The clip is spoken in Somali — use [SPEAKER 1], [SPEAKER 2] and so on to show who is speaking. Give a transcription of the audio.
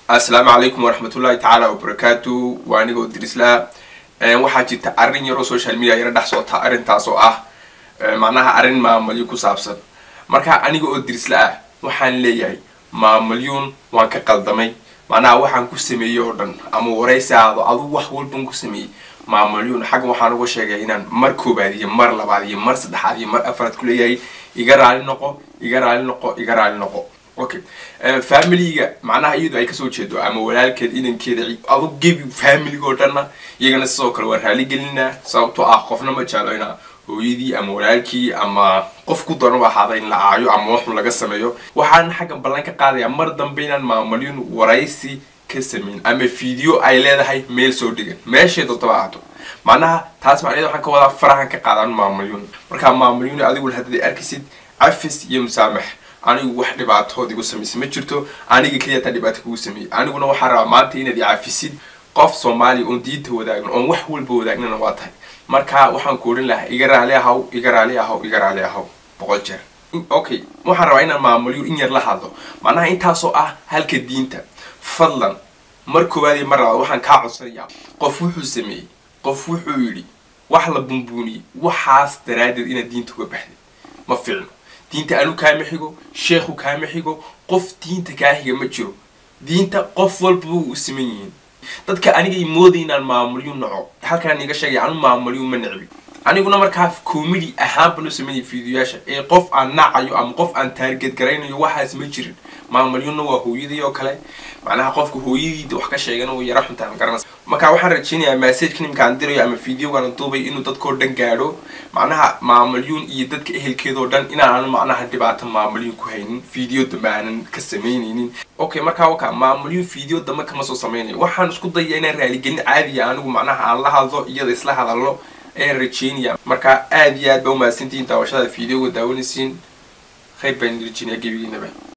[SPEAKER 1] assalaamu calaykum waraxmatullahi tacaala wabarakaatu waa anigoo dirislaa waxaa jirta arrin yaroo social media yaro dhex socota arrintaas oo ah macnaha arrin maamulyo ku saabsan marka aniga oo dirisla ah waxaan leeyahay maamulyuun waan ka qaldamay macnaha waxaan ku sameeyey oo dhan ama waraysi aado adugu wax walban ku sameeyey maamulyuun xaggan waxaan uga sheegay inaan mar koobaad iyo mar labaad iyo mar saddexaad iyo mar afraad ku leeyahay iga raali noqo iga raali noqo iga raali noqo okay familiga macnaha iyadu ay kasoo jeedo ama walaalkeed inankeeda adug gebi familiga oo dhanna iyagana sidoo kale waan raali gelinaa sababtoo ah qofna ma jeclo ina hooyadii ama walaalkii ama qof ku daran u ahaada in la caayo ama waxun laga sameeyo waxaan xaggan ballan ka qaadayaa mar dambe inaan maamulyun waraysi ka sameyn ama video ay leedahay meel soo dhigan meeshay doontoba ahaato macnaha taas macnaheed waxaan ka wadaa farahan ka qaadaan maamulyun markaa maamulyun adigu haddaad arkisid cafis iyo musaamax anigu wax dhibaatood igu samaysa ma jirto aniga keliya taa dhibaato kugu sameeyey aniguna waxaan rabaa maanta inaad icafisid qof soomaaliya oon diinta wadaagno oon wax walba wadaagnana waa tahay marka waxaan ku odhan lahaa iga raali ahaw iga raali ahaw iga raali ahaw boqol jeer okay waxaan rabaa inaan maamulyo in yar la hadlo macnaha intaasoo ah halka diinta fadlan mar koowaad iyo mar labaad waxaan kaa codsanayaa qof wuxuu sameeyey qof wuxuu yidhi wax la bunbuuniyey waxaas daraaddeed inaad diinta uga baxday ma fiicno diinta anu kaama xigo sheekhu kaama xigo qof diinta kaa xiga ma jiro diinta qof walbaba u siman yihiin dadka anigay mooday inaan maamulyo naco halkaan iga sheegay anu maamulyo ma necbi aniguna markaa comedy ahaan baan u sameynaya videoyaasha ee qof aan nacayo ama qof aan taarget garaynayo waxaas ma jirin maamulyuna waa hooyadii oo kale macnaha qofka hooyadiida wax ka sheegana way yara xuntaa ma garanaysa marka waxaan rajeynayaa messageka nimkaan dirayo ama videogan duubay inuu dadkao dhan gaadho macnaha maamulyuun iyo dadka ehelkeedao dhan inaanu macnaha dhibaato maamulyuun ku haynin video dambe aanan ka samaynaynin okay markaa waka maamulyuun video dambe kama soo samaynayo waxaan isku dayaa inaan raaligelin caadiya anigu macnaha aan la hadlo iyada isla hadallo ayaan rajeynaya marka aada iyo aad ba umahadsantihiin daawashada videoga daawanaysiin khayr baan rajeynaya gebigiinaba